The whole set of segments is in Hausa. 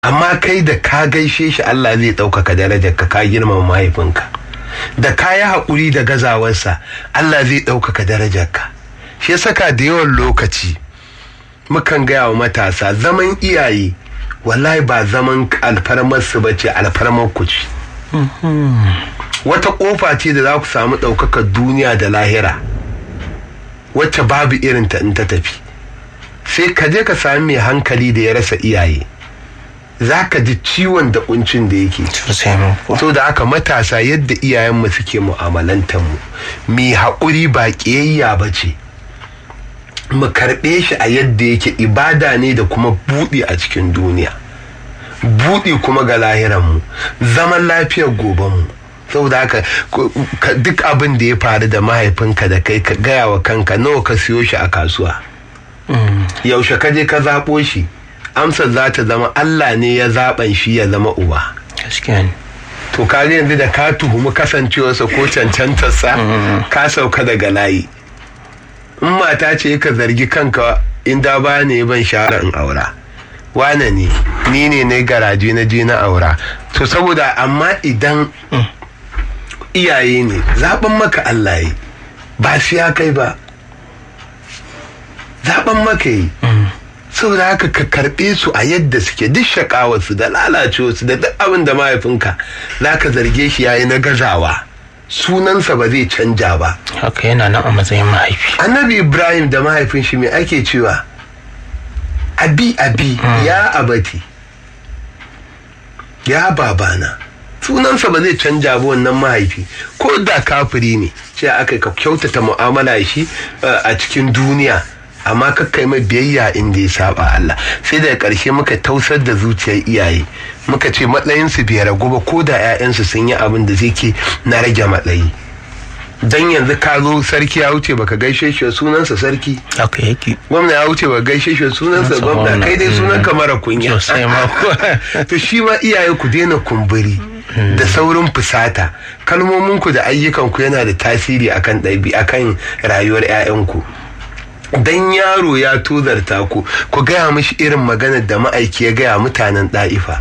amma kai da ka gaishe shi Allah zai ɗaukaka darajar ka ka girmama mahaifinka da ka yi haƙuri da gazawarsa Allah zai ɗaukaka darajar ka shi saka da yawan lokaci mukan gaya wa matasa zaman iyaye wallahi ba zaman alfarmar su bace alfarmar ku ce wata ƙofa ce da za ku samu ɗaukakar duniya da lahira wacce babu irinta in ta tafi sai ka je ka sami mai hankali da ya rasa iyaye za ka ji ciwon da kuncin da yake so da haka matasa yadda iyayenmu suke mu'amalantar mu mai haƙuri ba ƙiyayya ba ce mu karɓe shi a yadda yake ibada ne da kuma buɗe a cikin duniya buɗe kuma ga lahiranmu zaman lafiyar gobenmu saboda haka duk abin da ya faru da mahaifinka da kai ka gaya wa kanka nawa ka siyo shi a kasuwa yaushe ka je ka zaɓo shi amsar za ta zama Allah ne ya zaɓan shi ya zama uba. To kaga yanzu da ka tuhumi kasancewarsa ko cancantarsa ka sauka daga layi. In mata ce ka zargi kanka inda ba ne ban shara in aura. Wane ne, ni ne na garaje na je na aura. To saboda amma idan iyaye ne zaɓen maka Allah yi ba su ya kai ba. Zaɓen maka yi. saboda haka ka karɓe su a yadda suke duk shakawarsu da lalacewarsu da duk abin da mahaifinka za ka zarge shi yayi na gazawa sunansa ba zai canja ba haka yana nan a matsayin mahaifi annabi ibrahim da mahaifin shi mai ake cewa abi abi ya abati ya babana sunansa ba zai canja ba wannan mahaifi ko da kafiri ne ce aka ka kyautata mu'amala shi a cikin duniya amma kakkai mai biyayya inda ya saba Allah sai daga ƙarshe muka tausar da zuciyar iyaye muka ce matsayinsu bai ragu ba ko da 'ya'yansu sun yi abin da zai ke na rage matsayi dan yanzu ka zo sarki ya wuce baka gaishe shi sunansa sarki haka yake gwamna ya wuce baka gaishe shi sunansa gwamna kai dai sunan ka mara kunya sosai ma to shi ma iyaye ku daina kumburi da saurin fusata kalmominku da ayyukanku yana da tasiri akan ɗabi akan rayuwar 'ya'yanku dan yaro ya tozarta ku ku gaya mishi irin maganar da ma'aiki ya gaya mutanen ɗa'ifa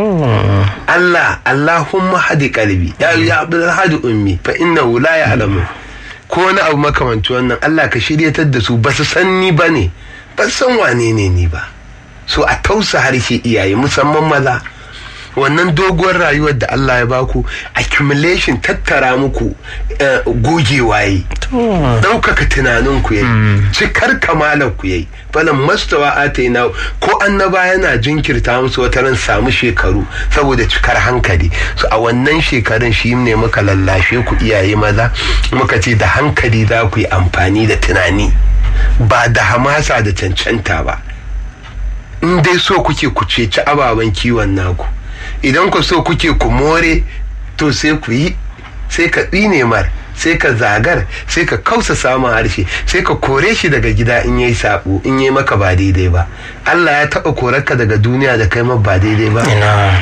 Allah Allahumma hadi kalbi ya ya abdul hadi ummi fa innahu la ya'lamu ko wani abu makamanci wannan Allah ka shiryatar da su ba su san ni ba ne ba san wane ne ni ba so a tausa harshe iyaye musamman maza wannan doguwar rayuwar da Allah ya baku accumulation tattara muku gogewa yi ɗaukaka tunaninku yayi cikar kamalar ku yayi falan mastawa ataina ko annaba yana jinkirta musu wata ran samu shekaru saboda cikar hankali so a wannan shekarun shi ne muka lallashe ku iyaye maza muka ce da hankali za ku yi amfani da tunani ba da hamasa da cancanta ba in dai so kuke ku ceci ababen kiwon naku idan ku so kuke ku more to sai ku yi sai ka tsine mar sai ka zagar sai ka kausa samun harshe sai ka kore shi daga gida in yayi sabo in yayi maka ba daidai ba Allah ya taba korarka daga duniya da kai ma ba daidai ba ina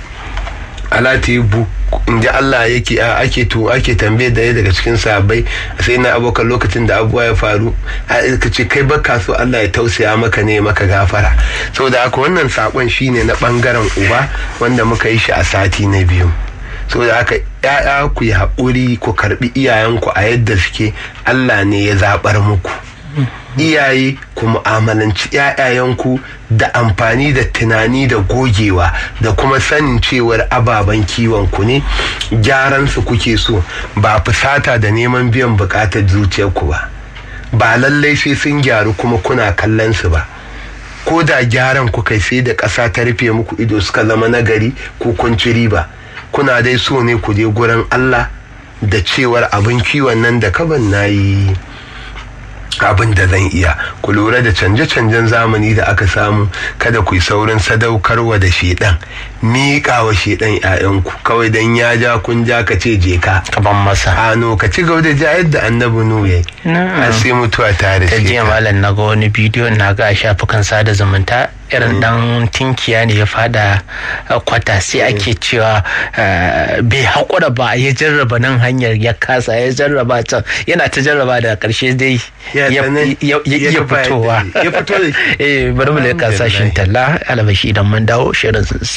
ala bu in ji Allah yake ake to ake tambaye da daga cikin sahabbai sai na abokan lokacin da abuwa ya faru ka ce kai baka so Allah ya tausaya maka ne maka gafara saboda haka wannan sakon shine na bangaren uba wanda muka yi shi a sati na biyu saboda haka ya'ya ku yi haƙuri ku karbi iyayenku a yadda suke Allah ne ya zaɓar muku iyaye ku mu'amalanci ‘ya'yayenku da amfani da tunani da gogewa da kuma sanin cewar ababen kiwon ku ne gyaransu kuke so ba fusata da neman biyan bukatar zuciyarku ba ba lallai sai sun gyaru kuma kuna kallon su ba ko da gyaran ku kai sai da ƙasa ta rufe muku ido suka zama nagari ko kun ci riba kuna dai so ne ku je gurin Allah da cewar abin kiwon nan da kaban na yi abin da zan iya ku lura da canje-canjen zamani da aka samu kada ku yi saurin sadaukarwa da shedan miƙa wa shedan ƴaƴanku kawai dan ya ja kun ja ka ce je ka kaban masa ano ka ci gaba da ja yadda annabi nu yayi Na'am. har sai mutuwa ta ta riske jiya ka. malam na ga wani bidiyo na ga a shafukan sada zumunta irin dan tinkiya ne ya fada uh, kwata sai ake cewa uh, bai haƙura ba ya jarraba nan hanyar ya kasa ya jarraba can yana ta jarraba da ƙarshe dai Ya ya tsanan- ya- ya- ya ya kafa fitowa ya fito da shi. eh bari mu leƙa sashin talla alabashi idan mun dawo shirin